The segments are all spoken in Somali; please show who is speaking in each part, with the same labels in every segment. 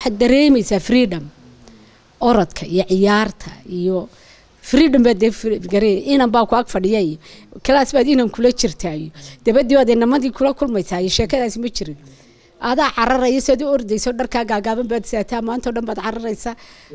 Speaker 1: waxaad dareemaysaa freedom orodka iyo ciyaarta iyo freedom baad dee garee inan baa ku ag fadhiya iyo class baad inan kula jirtaa iyo dabadii baad inamadii kula kulmaysaa iyo sheekadaasi ma jirin adaa cararaya siaad u ordayso dharkaa gaagaaban baad saataa maanta o dhan baad cararaysaa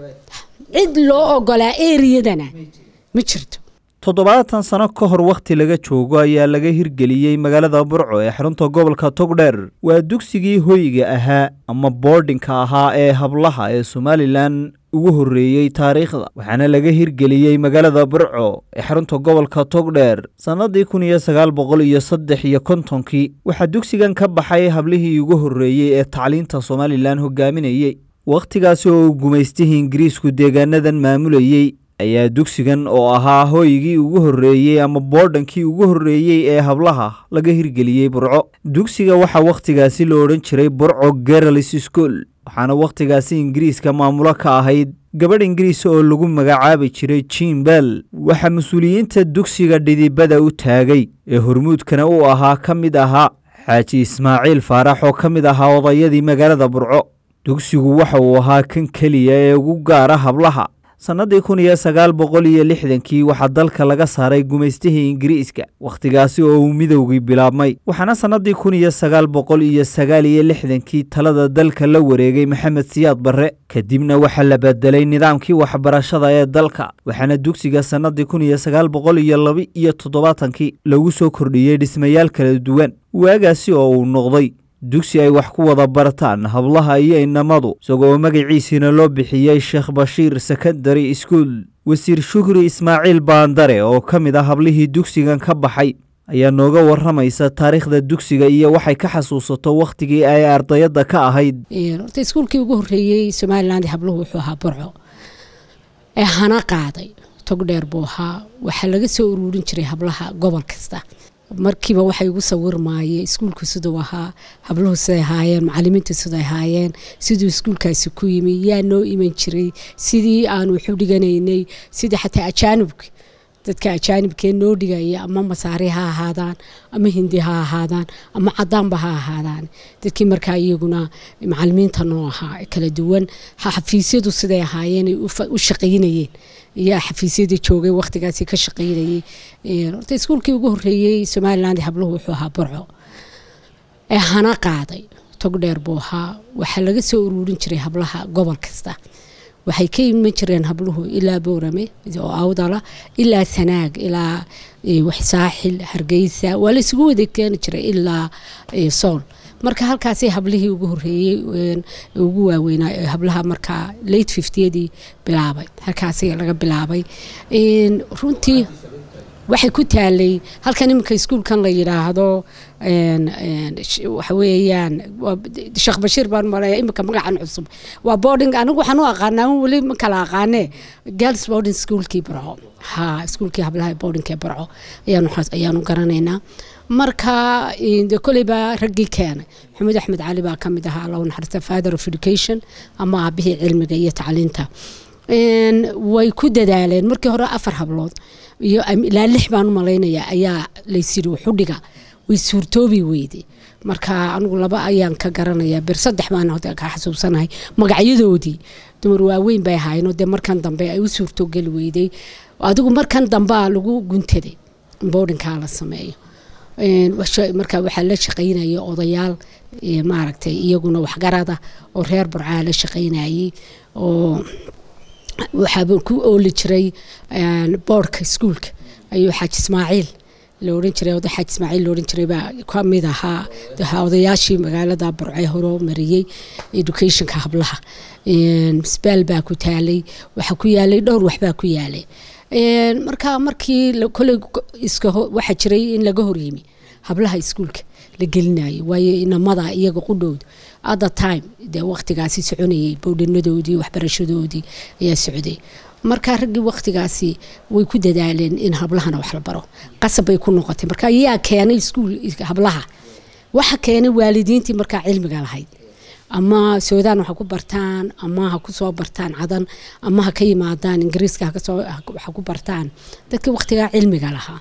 Speaker 1: cid loo ogolaa eriyadana ma jirto
Speaker 2: toddobaatan sano ka hor wakhti laga joogo ayaa laga hirgeliyey magaalada burco ee xarunta gobolka togdheer waa dugsigii hoyga ahaa ama boordhinka ahaa ee hablaha ee somalilan ugu horreeyey taariikhda waxaana laga hirgeliyey magaalada burco ee xarunta gobolka togdheer sannadii kun iyo sagaal boqol iyo saddex iyo kontonkii waxaa dugsigan ka baxay hablihii ugu horreeyey ee tacliinta somalilan hogaaminayey wakhtigaasi oo uu gumaystihii ingiriisku deegaanadan maamulayey ayaa dugsigan oo ahaa hooygii ugu horreeyey ama boodhankii ugu horreeyey ee hablaha laga hirgeliyey burco dugsiga waxaa wakhtigaasi la odhan jiray burco gerals school waxaana wakhtigaasi ingiriiska maamulo ka ahayd gabadh ingiriis oo lagu magacaabi jiray jim bell waxaa mas-uuliyiinta dugsiga dhidibada u taagay ee hormuudkana uu ahaa ka mid ahaa xaaji ismaaciil faarax oo ka mid ahaa odayadii magaalada burco dugsigu waxa uu ahaa kan keliya ee ugu gaara hablaha sannadii kun iyo sagaal boqol iyo lixdankii waxaa dalka laga saaray gumaystihii ingiriiska wakhtigaasi oo uu midowgii bilaabmay waxaana sannadii kun iyo sagaal boqol iyo sagaal iyo lixdankii talada dalka la wareegay maxamed siyaad barre kadibna waxaa la bedelay nidaamkii waxbarashada ee dalka waxaana dugsiga sannadii kun iyo sagaal boqol iyo laba iyo toddobaatankii lagu soo kordhiyey dhismayaal kala duwan waagaasi oo uu noqday dugsi ay wax ku wada bartaan hablaha iyo inamadu isagoo magaciisiina loo bixiyey sheekh bashiir secondary school wasiir shukri ismaaciil baandare oo ka mid ah hablihii dugsigan ka baxay ayaa nooga waramaysa taariikhda dugsiga iyo waxay ka xasuusato wakhtigii ay ardayadda ka ahayd
Speaker 1: horta iskuulkii ugu horreeyey somaliland habluhu wuxuu ahaa burco ee hana qaaday tog dheer buu ahaa waxaa laga soo uruurin jiray hablaha gobol kasta markiiba waxay igu sawirmaayeen iskuulku siduu ahaa habluhu siday ahaayeen macalimiintu siday ahaayeen siduu iskuulkaasi ku yimi yaa noo iman jiray sidii aanu waxu dhiganaynay sidii xataa ajaanibka dadka ajaanibkee noo dhigaya ama masaari ha ahaadaan ama hindi ha ahaadaan ama cadaanba ha ahaadaan dadkii markaa iyaguna macalimiinta noo ahaa kala duwan xafiisyadu siday ahaayeen u shaqaynayeen iyo xafiisyadii joogay wakhtigaasi ka shaqaynayey horta iskuulkii ugu horreeyey somaliland habluhu wuxuu ahaa burco ee hana qaaday tog dheer buu ahaa waxaa laga soo uruurin jiray hablaha gobol kasta waxay ka iman jireen habluhu ilaa boorame oo awdala ilaa sanaag ilaa saaxil hargeysa waa la isugu wada keeni jiray ilaa sool marka halkaasay hablihii ugu horeeyey ugu waaweynaa hablaha markaa late fiftiyadii bilaabay halkaasi laga bilaabay runtii waxay ku taalay halkan iminka iskuulkan la yidhaahdo waxa weeyaan sheekh bashiir baan maleeya iminka magacan cusub waa boarding anigu waxaan u aqaanaa weli ma kala aqaanee girls boarding schoolkii barco ha iskuulkii hablaha boardingkee barco ayaanu ayaanu garanaynaa marka de koleyba raggii keenay maxamed axmed cali baa kamid ahaa allahu naxariista father of education ama aabihii cilmiga iyo tacliinta way ku dadaaleen markii hore afar hablood iyo ilaa lix baan u malaynayaa ayaa laysiri wuxudhiga way suurtoobi weyday marka anigu laba ayaan ka garanayaa bir saddex baan ka xasuubsanahay magacyadoodii dumar waaweyn bay ahaayeen dee markan dambe ay u suurtogeli weyday adigu markan dambea lagu guntaday boardinkaa la sameeyo marka waxaa la shaqaynaya odayaal maaragtay iyaguna waxgarada oo reer burcaa la shaqaynayay oo waxaaba ku ooli jiray boorka iskuulka ayuu xaaji ismaaciil la oran jiray oday xaaji ismaaciil la oran jiray baa ka mid ahaa odayaashii magaalada burcee horo mariyey educationka hablaha misbaal baa ku taalay waxaa ku yaalay dhowr waxbaa ku yaalay marka markii koley iska waxaa jiray in laga horyimi hablaha iskuulka la gelinayo waayo inamada iyaga qudhowda athe time dee waqtigaasi soconayay bowdhanadoodii waxbarashadoodii ayaa socday marka raggii waqtigaasi way ku dadaaleen in hablahana wax la baro qasab bay ku noqotay marka yaa keenay iskuul hablaha waxa keenay waalidiintii markaa cilmiga lahayd ama suudaan waxa ku bartaan ama ha ku soo bartaan cadan ama ha ka yimaadaan ingiriiska waxa ku bartaan dadkii waqtigaa cilmiga lahaa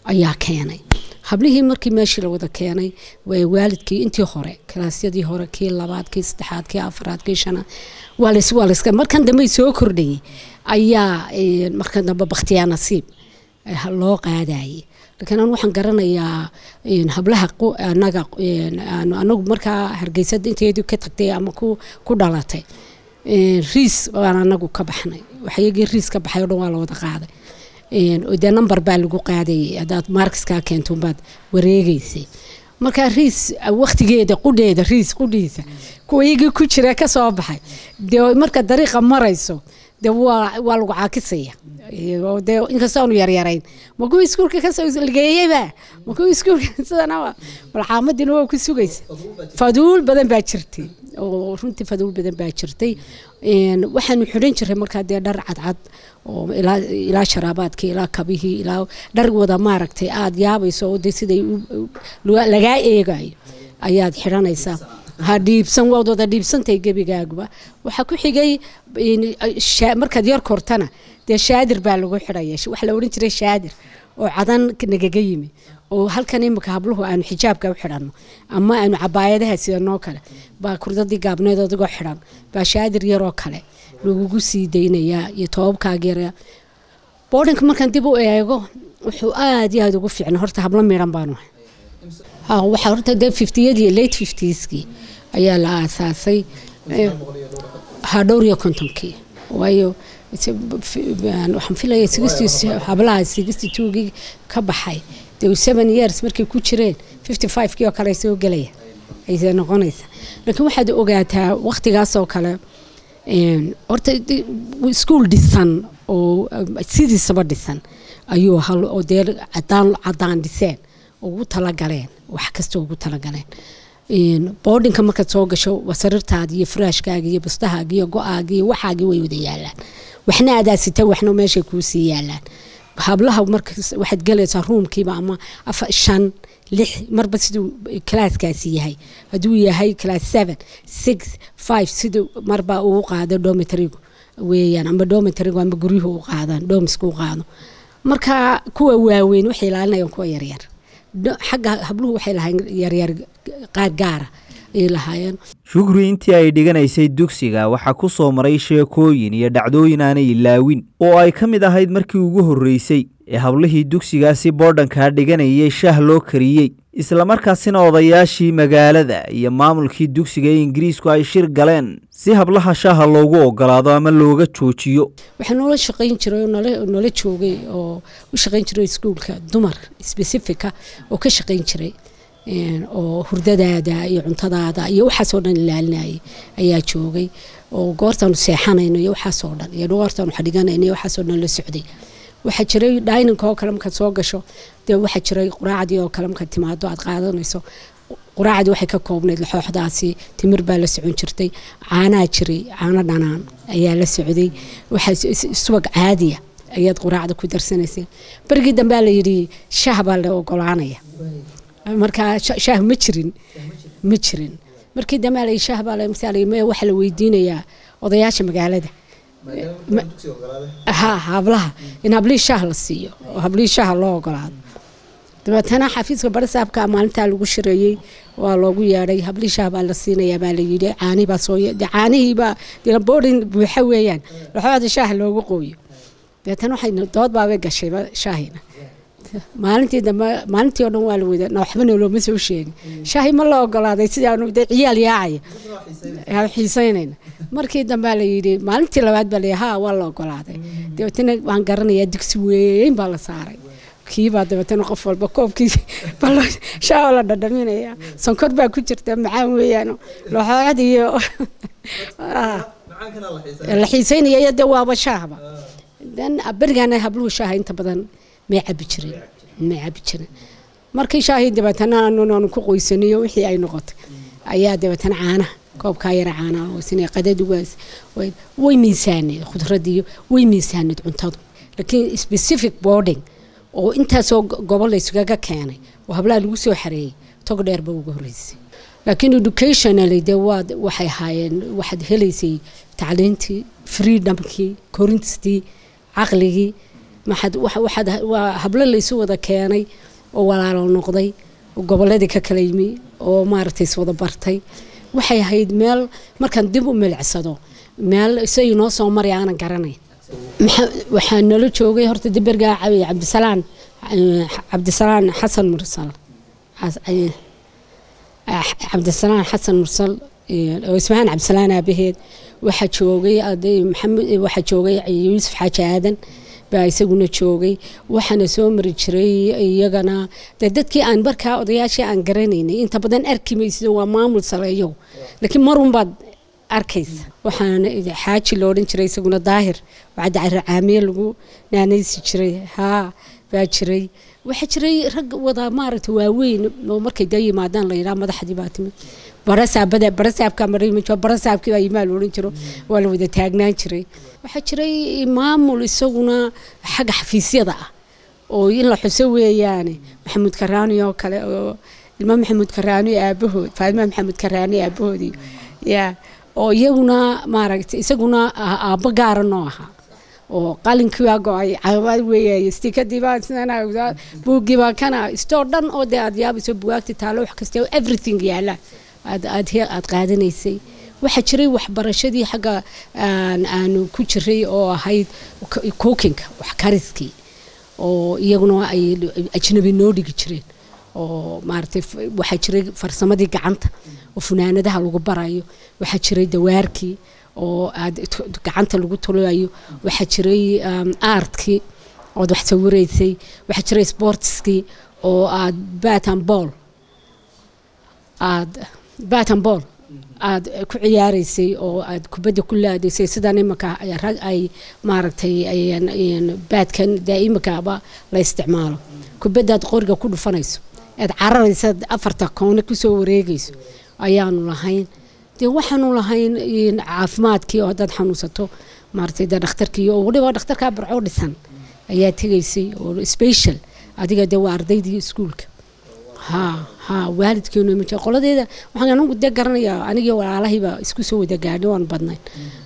Speaker 1: ayaa keenay hablihii markii meeshii la wada keenay waa waalidkii intii hore kalaasyadii hore kii labaad kii saddexaad kii afaraad kii shanaad waa lays waa layska markan dambe soo kordhayay ayaa markan dambe bakhtiyaa nasiib loo qaadayay laakiin anu waxaan garanayaa hablaha anaga anagu markaa hargeysada inteedii ka tagtay ama ku ku dhalatay riis baan anagu ka baxnay waxyagii riis ka baxay o dhan waa la wada qaaday dee number baa lagu qaadayay haddaad markiskaa keento baad wareegeysay markaa riis waktigeeda qudheeda riis qudhiisa kuwaygii ku jira ka soo baxay dee marka dariiqa marayso dee waa waa lagu caakisaya dee inkastoonu yaryarayn ma kuwii iskuulka kasoo ligeeyeyba ma kuwii iskuulka sidana malcaamadina waa ku sugaysa faduul badan baa jirtay oo runtii faduul badan baa jirtay waxaanu xidhan jiray markaa dee dhar cadcad oo ilaa sharaabaadkii ilaa kabihii ilaa dhar wada maaragtay aada yaabayso oo dee siday lagaa eegayo ayaad xidhanaysaa ha dhiibsan waad wada dhiibsantay gebigaaguba waxaa ku xigay markaad yar kortana dee shaadir baa lagu xidhaya waxa la odhan jiray shaadir oo cadan nagaga yimi oo halkan imika habluhu aanu xijaabka u xidhanno ama aanu cabaayadaha sidanoo kale baa kurdadii gaabneed adigoo xidhan baa shaadir yaroo kale lagugu sii daynayaa iyo toobabkaaga yara boodhinka markaan dib u eego wuxuu aada iyo aada ugu fiicna horta hablo miidhan baanu ahay waxaa horta dee fiftiyadii late fiftieskii ayaa la aasaasay ha dhowr iyo kontonkii waayo waxaan filaya sixty hablaha sixty twogii ka baxay dee seven years markay ku jireen fifty five kii oo kale ay soo gelaya ayse noqonaysa laakiin waxaad ogaataa waktigaas oo kale horta iskuol dhisan oo sidiisaba dhisan ayuu hal oo dee cadaan cadaan dhiseen ugu talagaleen wax kasta ugu talagaleen boodhinka markaad soo gasho sariirtaada iyo furaashkaaga iyo bustahaaga iyo go-aaga iyo waxaagii way wada yaalaan waxna adaasita waxna meeshay kuusii yaalaan hablaha marka waxaad galaysaa ruumkiiba ama shan lix marba siduu kalaaskaasi yahay hadduu yahay class seven six five siduu marba uu qaado domitrigu weeyaan ama domitrigu ama guryuhu u qaadaan domisku u qaado marka kuwa waaweyn waxay ilaalinayaan kuwa yaryar xagga habluhu waxay lahayn yaryar qaar gaara ayay lahaayeen
Speaker 2: shukri intii ay dhiganaysay dugsiga waxaa ku soo maray sheekooyin iyo dhacdooyin aanay ilaawin oo ay ka mid ahayd markii ugu horreysay ee hablihii dugsigaasi boodhankaa dhiganayay shaah loo kariyey islamarkaasina odayaashii magaalada iyo maamulkii dugsiga ee ingiriisku ay shir galeen si hablaha shaaha loogu ogolaado ama looga joojiyo
Speaker 1: waxaa noola shaqayn jiray oo noola joogay oo u shaqayn jiray iskuulka dumar specifica oo ka shaqayn jiray oo hurdadaada iyo cuntadaada iyo waxaasoo dhan ilaalinayay ayaa joogay oo goortaanu seexanayno iyo waxaasoo dhan iyo goortaanu xadhiganayno iyo waxaasoo dhan la socday waxaa jiray dhayninka oo kale markaad soo gasho dee waxaa jiray quraacdii oo kale markaad timaado aad qaadanayso quraacdii waxay ka koobnayd laxooxdaasi timir baa la socon jirtay caanaa jiray caano dhanaan ayaa la socday waxaa subag caadiya ayaad quraacda ku darsanaysay berigii dambea la yidhi shaah baa la ogolaanaya markaa shaah ma jirin ma jirin markii dambe la shaah baa la misaal waxa la weydiinayaa odayaasha magaalada ha hablaha in hablihii shaah la siiyo oo hablihii shaah loo ogolaado dabeetana xafiiska barisaabka maalintaa lagu shireeyey waa loogu yeedhay hablihii shaah baa la siinayaa baa la yidhi caanii baa soo caanihiibaa boodhin buuxa weeyaan laxooda shaah loogu qooyo dabeetana waxay dood baabay gashayba shaahina maalintii dambe maalintii oo dhan waa la wada waxbana looma soo sheegin shaahi ma la ogolaaday sidaanu de ciyaal yaacaya xiisaynayna markii dambe la yidhi maalintii labaad baa la ha waa la ogolaaday dabeetana waan garanayaa digsi weyn baa la saaray kiibaa dabeetana qof walba koobkiisa shaaho la dhadhaminaya sonkor baa ku jirta macaan weeyaan laxooxad iyo la xiisaynaya iyo de waaba shaahba dan berigaana habluhu shaaha inta badan may cabi jireen may cabi jireen markii shaahii dabeetana aanu ku qoysaniyo wixii ay noqotay ayaa dabeetana caanaha koobkaa yara caanaha hoosinaya qadadi waas way miisaaneed khudradiyo way miisaaneed cuntadu laakiin specific boarding oo intaasoo gobol laysugaga keenay oo hablaha lagu soo xareeyey tog dheerba uga horreysay laakiin educationally dee waad waxay ahaayeen waxaad helaysay tacliintii freedomkii korintistii caqligii maxad waxaad waa hablo laysu wada keenay oo walaalo noqday oo gobolladii ka kala yimi oo maaragtay iswada bartay waxay ahayd meel markaan dib u milicsado meel isay noo soo maray aanan garanayn waxaa nala joogay horta dibergaa cabdisalaan cabdisalaan xasan mursal cabdisalaan xasan mursal oo ismahaan cabdisalaan aabaheed waxaa joogay maxamed waxaa joogay yuusuf xaaji aadan baa isaguna joogay waxaana soo mari jiray iyagana de dadkii aan markaa odayaashii aan garanaynay inta badan arki maysido waa maamul saleeyo laakiin marun baad arkaysa waxaana xaaji lo odhan jiray isaguna daahir wacadda caracaamiye lagu naanaysi jiray haa baa jiray waxaa jiray rag wada maaragta waaweyn oo markay da yimaadaan la yidhaha madaxdii baa timid barasaabada barasaabka marayma barasaabkii baa yimaa la odhan jiro waa la wada taagnaan jiray waxaa jiray maamul isaguna xagga xafiisyada ah oo in la xuso weeyaane maxamuud karaani oo kale oo ilma maxamuud karaani aabahood faadima maxamuud karaani aabahoodii yaa oo iyaguna maaragtay isaguna aabbo gaara noo ahaa oo qalinkii baa go-ay caabaad weeyaay stikadii baa sidana buuggii baa kana istoo dhan oo dee aad yaabayso bugaagti taalo wax kasta everything yaala aad aad aad qaadanaysay waxaa jiray waxbarashadii xagga aanu ku jiray oo ahayd cookinka wax kariskii oo iyaguna ay ajnabi noo dhigi jireen oo maaragtay waxaa jiray farsamadii gacanta oo funaanadaha lagu barayo waxaa jiray dawaarkii oo aad gacanta lagu tulayo waxaa jiray aartkii ood wax sawiraysay waxaa jiray sportskii oo aad batan ball aad batan ball aad ku ciyaaraysay oo aad kubadda ku laadaysay sidan imika rag ay maaragtay baadkan dee imikaaba la isticmaalo kubaddaad qoriga ku dhufanayso aad cararaysa afarta koone kusoo wareegayso ayaanu lahayn dee waxaanu lahayn caafimaadkii oo haddaad xanuunsato maaragtay dee dhakhtarkii oo waliba dhakhtarkaa barcoo dhisan ayaa tegaysay oo special adiga dee waa ardaydii iskuulka ha ha waalidkeenu ma jira qoladeeda waxaan anigu dee garanayaa anigii walaalahiiba isku soo wada gaadhay waan badnayn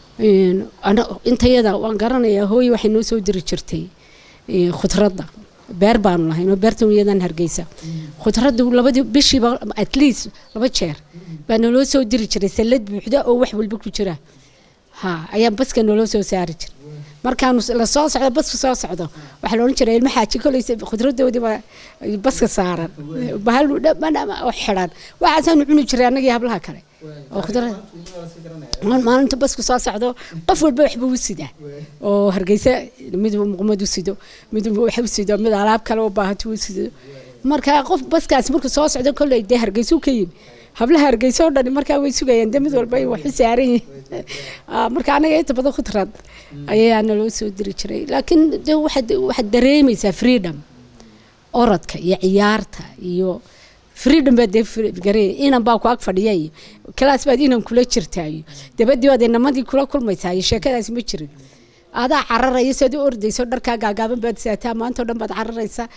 Speaker 1: intayada waan garanayaa hooye waxay noo soo diri jirtay khudradda beer baanu lahayn oo beertan iyadan hargeysa khudradda labadii bishiiba at least laba jeer baa naloo soo diri jiray sallad buuxda oo wax walba ku jira ha ayaa baska naloo soo saari jiray markaanu la soo socdo basku soo socdo waxaa la odhan jiray ilma xaaji kolaysa khudradoodii baa baska saaran bahal oo xidhan waxaasaanu cuni jiray annagii hablaha kale oo khudrad maalinta basku soo socdo qof walba waxba u sidaa oo hargeysa mid muqmad u sido mid wax u sido mid alaab kale oo baahato u sido marka qof baskaas markuu soo socdo kolley dee hargeysuu ka yimi hablaha hargeysa oo dhani markaa way sugayaan dee mid walba ay wax u saaran yihiin marka anaga inta badan khudrad ayaa naloo soo diri jiray laakiin de waxaad waxaad dareemaysaa freedom orodka iyo ciyaarta iyo freedom baad dee garee inan baa ku ag fadhiya iyo kalaas baad inan kula jirtaa iyo dabadii baad inamadii kula kulmaysaa iyo sheekadaasi ma jirin adaa cararaya saad u ordayso dharkaa gaagaaban baad saataa maanta o dhan baad cararaysaa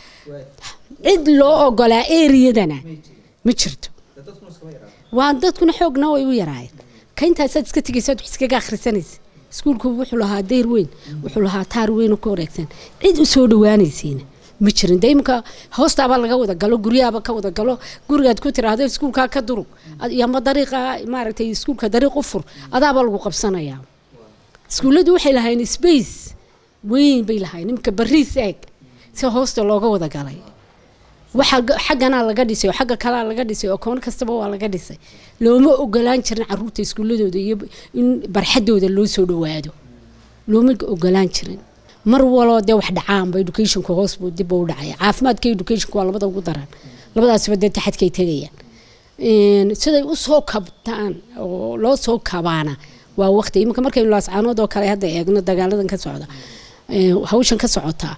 Speaker 1: cid loo ogolaa eriyadana ma jirto waa dadkuna xoogna way u yaraayeen ka intaasaad iska tegaysa wax iskaga akhrisanaysa iskuulku wuxuu lahaa dayr weyn wuxuu lahaa taar weyn oo ku wareegsan cid u soo dhawaanaysiina ma jirin de imika hoostaabaa laga wada galo guryahaaba ka wada galo gurigaad ku tiraahdo iskuulkaa ka durug ama dariiqa maaragtay iskuulka dariiq u fur adaabaa lagu qabsanayaa iskuulladu waxay lahayn space weyn bay lahayn imika bariis eeg si hoosta looga wada galay waxa xagganaa laga dhisay oo xagga kalaa laga dhisay oo koon kastaba waa laga dhisay looma ogolaan jirin caruurta iskuuladooda iyo in barxadooda loo soo dhawaado looma ogolaan jirin mar waloo dee wax dhacaanba educationka hoos buu dib u dhacaya caafimaadka educationka waa labada ugu daran labadaasba dee taxadkay tegayaan siday usoo kabtaan oo loo soo kabaana waa waqti iminka markaynu laascaanood oo kale hadda eegno dagaaladan ka socda hawshan ka socotaa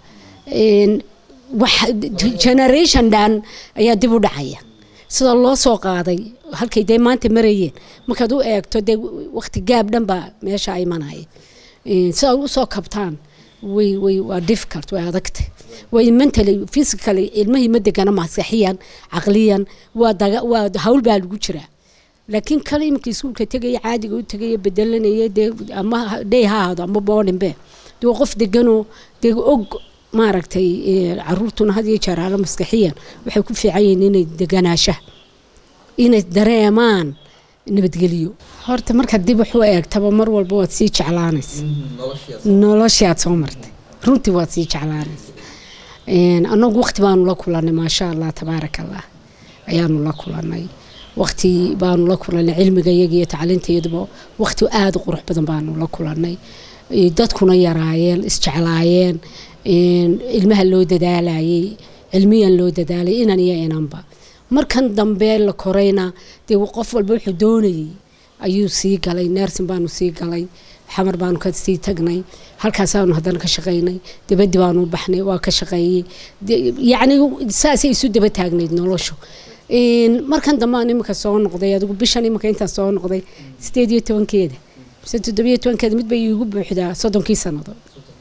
Speaker 1: generation dhan ayaa dib u dhacaya sida loo soo qaaday halkay dee maanta marayeen markaad u eegto dee waqti gaab dhan baa meesha imanaya sida usoo kabtaan way way waa difficult way adagtay way mentally physically ilmahii ma degana maskaxiyan caqliyan waa daga waa hawl baa lagu jiraa laakiin kale iminka iskuulka tegaya caadiga u tegaya bedelanaya dee ama dhey ha ahaado ama boodhinbe dee qof deganoo dee og maaragtay caruurtuna had iyo jeer aala maskaxiyan waxay ku fiican yihiin inay deganaashaha inay dareemaan nabadgelyo horta markaad dib wax u eegtaba mar walba waad sii jeclaanaysa noloshii aad soo martay runtii waad sii jeclaanaysa annagu waqti baanu la kulannay maasha allah tabaaraka allah ayaanu la kulannay waqti baanu la kulannay cilmiga iyaga iyo tacliintayaduba waqti aada u qurux badan baanu la kulannay dadkuna yaraayeen isjeclaayeen ilmaha loo dadaalayay cilmiyan loo dadaalay inan iyo inanba markan dambe la korayna dee qof walba wuxuu doonayay ayuu sii galay neersin baanu sii galay xamar baanu ka sii tagnay halkaasaanu haddana ka shaqaynay dabaddi baanu baxnay waa ka shaqeeyey yacni saasay isu daba taagnayd noloshu markan dambe aan iminka soo noqday adigu bishan iminka intaan soo noqday sideed iyo tobankeeda mise toddobiyo tobankeeda mid bay iigu buuxdaa soddonkii sannadood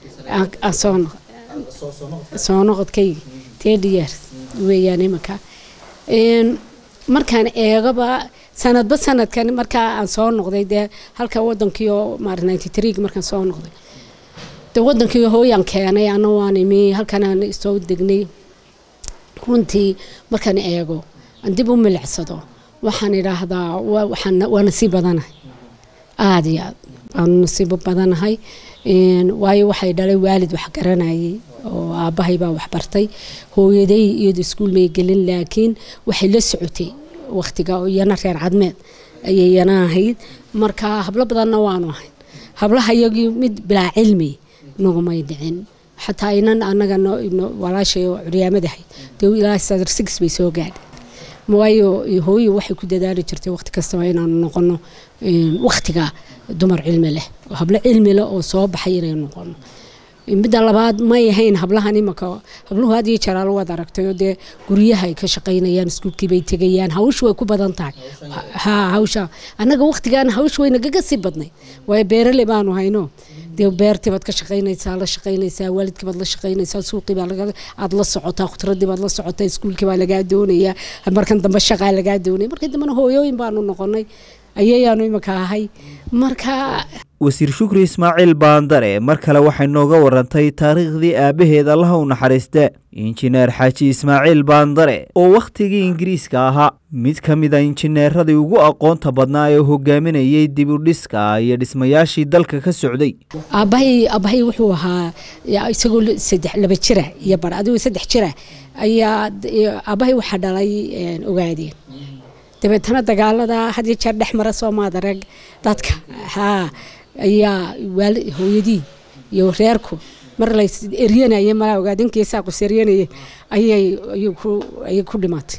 Speaker 1: soo noqodkayga third years weeyaan iminka markaan eegaba sanadba sanadkan markaa aan soo noqday dee halka wadankii oo maara ninety three markaan soo noqday dee wadankii hooyaan keenay ana waan imi halkanaan soo degnay runtii markaan eego aan dib u milicsado waxaan idhaahdaa waa nasiib badanahay aada iyo aad waanu nasiibo badanahay waayo waxay dhalay waalid wax garanayay oo aabbahay baa waxbartay hooyaday iyadu iskuul may gelin laakiin waxay la socotay waqtiga iyana reer cadmeed ayay yana ahayd marka hablo badanna waanu ahayn hablaha iyagii mid bilaa cilmi nagumay dhicin xataa inan anaga walaashay oo curyaamadahayd dee ilaa sadar six bay soo gaadhay waayo hooyo waxay ku dadaali jirtay waqti kastaba inaanu noqono waqtiga dumar cilmi leh hablo cilmi leh oo soo baxay inay noqono midda labaad may ahayn hablahan imaka habluhu had iyo jeer waad aragtayo dee guryaha ay ka shaqaynayaan iskuulkii bay tegayaan hawshu way ku badan tahay ha hawsha annaga waqtigan hawsha way nagaga sii badnay waayo beerale baanu hayno dee beertii baad ka shaqaynaysaa la shaqaynaysaa waalidkii baad la shaqaynaysaa suuqii baa laga aad la socotaa khudradii baad la socotaa iskuulkii baa lagaa doonayaa markan dambe shaqaa lagaa doonaya markii dambena hooyooyin baanu noqonay ayayaanu imika ahay marka
Speaker 2: wasiir shukri ismaaciil baandare mar kale waxay nooga warantay taariikhdii aabbaheed allaha u naxariiste injineer xaaji ismaaciil baandare oo wakhtigii ingiriiska ahaa mid ka mid a injineeradii ugu aqoonta badnaa ee hogaaminayay dib u dhiska iyo dhismayaashii dalka ka socday
Speaker 1: aabbahay aabbahay wuxuu ahaa isagoo saddex laba jira iyo bar adigoo saddex jira ayaa aabbahay waxaa dhalay ogaadeen dabeetana dagaalada had iyo jeer dhex mara soomaad arag dadka haa ayaa hooyadii iyo reerku mar la eryanaya malaa ogaadinkiisaa qus eryanaya ayay ayay ku dhimatay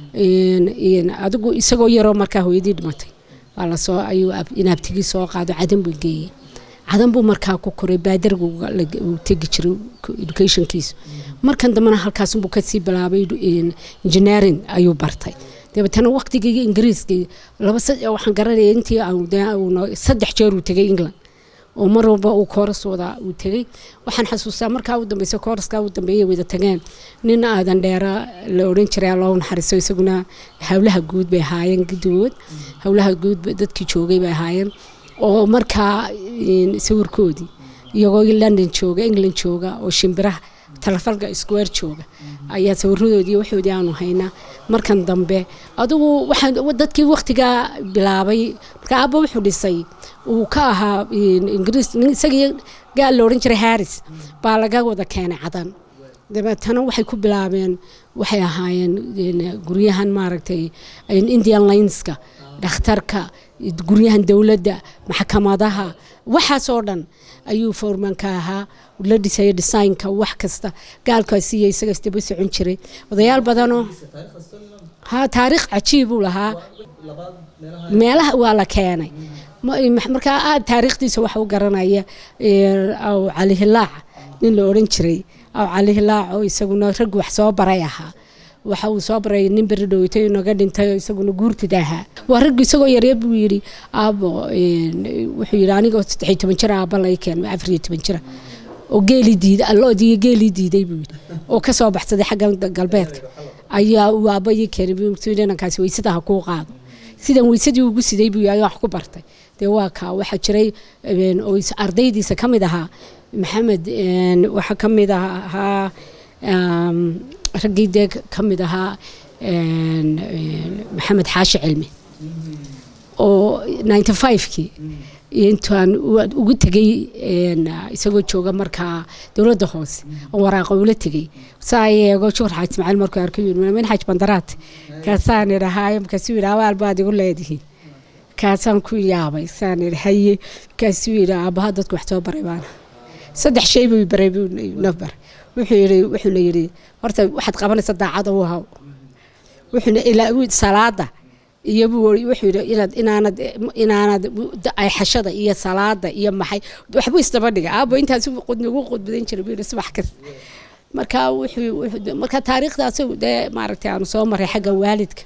Speaker 1: adigu isagoo yaroo markaa hooyadii dhimatay waa lasoo ayuu inaabtigii soo qaado cadan buu geeyey cadan buu markaa ku koray baadargu uu tegi jiray educationkiisu markan dambena halkaasunbuu kasii bilaabay engineering ayuu bartay dabeetana waqtigii ingiriiskii laba waxaan garanaya intii saddex jeer uu tegay england oo mar walba uu kooras wada uu tegay waxaan xasuustaa markaa u dambeysa kooraskaa u dambeeyay wada tageen nin aadan dheera la odhan jiray allahu naxariiso isaguna howlaha guud bay ahaayeen gidigood howlaha guud dadkii joogay bay ahaayeen oo markaa sawirkoodii iyagoo london jooga england jooga oo shimbiraha talefalka square jooga ayaa sawiradoodii waxoodii aanu haynaa markan dambe adigu waxaan dadkii waqtigaa bilaabay marka aabba wuxuu dhisay uu ka ahaa ingiriis isagii gaal la odhan jiray harris baa laga wada keenay cadan dabeetana waxay ku bilaabeen waxay ahaayeen guryahan maaragtay indian lineska dhakhtarka guryahan dowladda maxkamadaha waxaasoo dhan ayuu foormanka ahaa la dhisaya designka wax kasta gaalkaasiiyo isaga isdaba socon jiray odayaal badanoo ha taariikh cajiibuu lahaa meelaha waa la keenay markaa aad taariikhdiisa waxa u garanaya aw cali hilaac nin la odhan jiray aw cali hilaac oo isaguna rag wax soo baray ahaa waxa uu soo baray nin beri dhoweytay naga dhintay oo isaguna guurtida ahaa waa raggu isagoo yaryar buu yidhi aabo wuxuu yidhi anigoo saddexiyo toban jira aabba lay keen afariyo toban jira oo geeli diiday alloodiiyo geelii diiday buu yidhi oo ka soo baxsaday xagga galbeedka ayaa uu aabba ii keenay dhanankaasi weysada ha kuu qaado sidan weysadii ugu siday buu yidhi wax ku bartay dee waa kaa waxaa jiray oo ardaydiisa ka mid ahaa maxamed waxaa ka mid ahaa raggii dee ka mid ahaa maxamed xaashi cilmi oo ninety five-kii intaan ugu tegey isagoo jooga markaa dowladda hoose oo waraaqa ula tegey saa eego joor xaaj ismaaciil markuu arkay min xaaj bandaraad kaasaan idhahaa markaasuu yidhi abaal baad igu leedihiin kaasaan ku yaabay saan idhi haye kaasuu yidhi aabbaha dadku wax soo baray baana saddex shay buu baray buu nafbar wuxuu yidhi wuxuuna yidhi horta waxaad qabanaysa daacada u haw wuxuuna ilaa salaada iyo wuxuu yidhi inaad inaanad inaanad ayxashada iyo salaada iyo maxay waxbuu isdaba dhiga aabo intaas ugu qudbadan jiray buu yidhi subax kasta marka wuxuu marka taariikhdaas dee maaragtay aanu soo maray xagga waalidka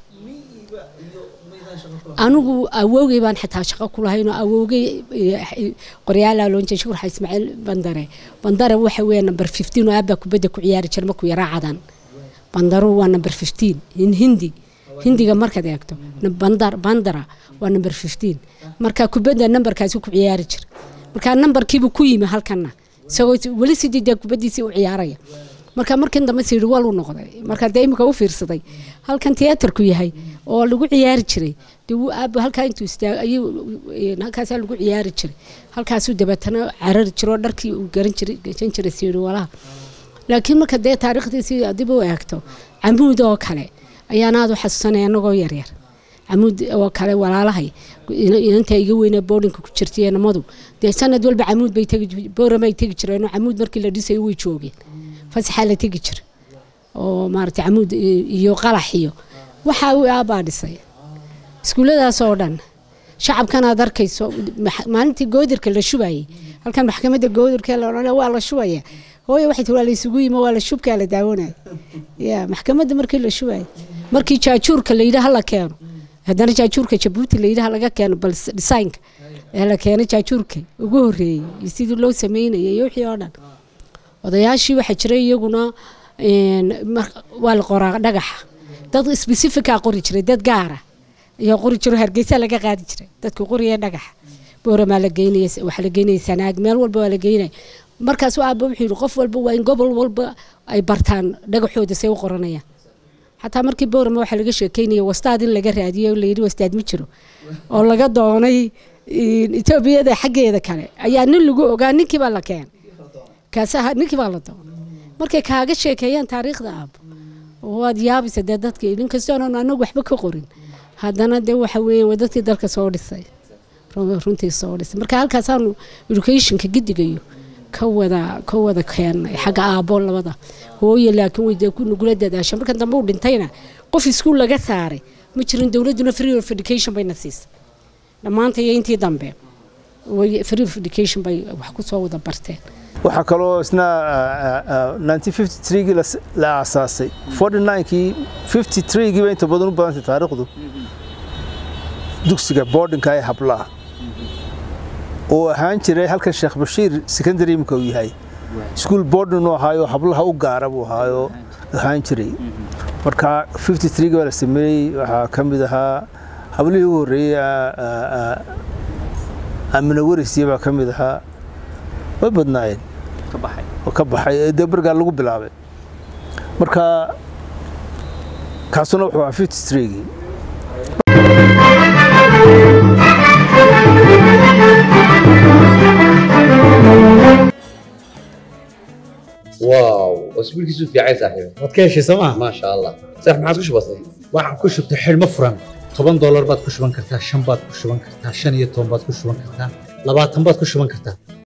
Speaker 1: anigu awowgay baan xitaa shaqo ku lahayn oo awowgay qoryaala loonjay shukurxa ismaaciil bandare bandare waxa weeye number fifteen oo aabbaa kubadda ku ciyaari jira markuu yaraa cadan bandaru waa number fifteen in hindi hindiga markaad eegto bandar bandara waa number fifteen marka kubadda nambarkaasi ku ciyaari jira marka nambarkiibu ku yimi halkana isagoo weli sidii dee kubaddiisii u ciyaaraya marka markan dambe siri wal u noqday marka dee imika u fiirsaday halkan tiyaatarku yahay oo lagu ciyaari jiray dee wuu aabo halkaa intuu istaag ayuu halkaasaa lagu ciyaari jiray halkaasuu dabeetana carari jiro oo dharkii uu garan jiray gasan jiray siri walaha laakiin marka dee taariikhdiisii dib u eegto camuud oo kale ayaan aada u xasuusanaya anagoo yaryar camuud oo kale walaalahay inanta iga weyne boodhinka ku jirtay namadu dee sanad walba camuud bay tegi booramay tegi jireenoo camuud markii la dhisayo way joogeen fasaxaa la tegi jira oo maarata camuud iyo qalax iyo waxaa uu aabbaa dhisay iskuulladaas oo dhan shacabkan aad arkayso maalintii goodirka la shubayay halkan maxkamadda goodirka la odhanaya waa la shubaya hooye waxay tii waa la isugu yimo waa la shubkaa la daawanaya ya maxkamadda markii la shubayay markii jaajuurka la yidhi hala keeno haddana jaajuurka jabuuti la yidhi halaga keeno bal dhisaynka ee la keenay jaajuurka ugu horreeyey iyo sidii loo sameynayay iyo wixii oo dhan odayaashii waxaa jiray iyaguna waa la qoraa dhagaxa dad specifica qori jiray dad gaara ayaa qori jiro hargeysa laga qaadi jiray dadka qoriya dhagaxa booramaa la geynaya waxaa la geynaya sanaag meel walba waa la geynaya markaas aaba wuxuu yidhi qof walba waa in gobol walba ay bartaan dhagaxooda say u qoranayaan xataa markii boorama waxaa laga sheekeynaya wastaad in laga raadiyey oo layidhi wastaad ma jiro oo laga doonay etoobiyada xaggeeda kale ayaa nin lagu ogaa ninkii baa la keenay kaasaha ninkii baa la doonay markay kaaga sheekeeyaan taariikhda aabo waad yaabaysa dee dadka inkastoonan anagu waxba ka qorin haddana dee waxa weeye waa dadkii dalka soo dhisay runtii soo dhisay marka halkaasaanu educationka gidigayo ka wada ka wada keenay xagga aabbo labada hooye laakiin way dee nugula dadaasha markan dambe uu dhintayna qof iskuul laga saaray ma jirin dowladduna free of education bayna siisay dhammaanta iyo intii dambe free of education bay wax ku soo wada barteen
Speaker 3: waxaa kaloo isna gii la aasaasay kii giiba inta badan u badantay taariikhdu dugsiga boardinka ee hablaha oo ahaan jiray halkan sheekh bashiir secondary imika uu yahay iskuol boardin uu ahaayo hablaha u gaara buu ahaayo ahaan jiray marka gii baa la sameeyey waxaa ka mid ahaa hablihii ugu horreeyey amina warisiya baa ka mid ahaa way badnaayeen ka baxay ee dee bergaa lagu bilaabay marka kaasuna wuxuu ahaa fifty streegii
Speaker 4: واو اسبوعك في عايز صاحبي
Speaker 5: waad ka heshay sooma
Speaker 4: ما شاء الله صح ما عادش بسيط
Speaker 5: waxaan ku shubtay xidhmo furan toban doolar baad ku shuban kartaa shan baad ku shuban kartaa shan iyo toban baad ku shuban kartaa labaatan baad ku shuban kartaa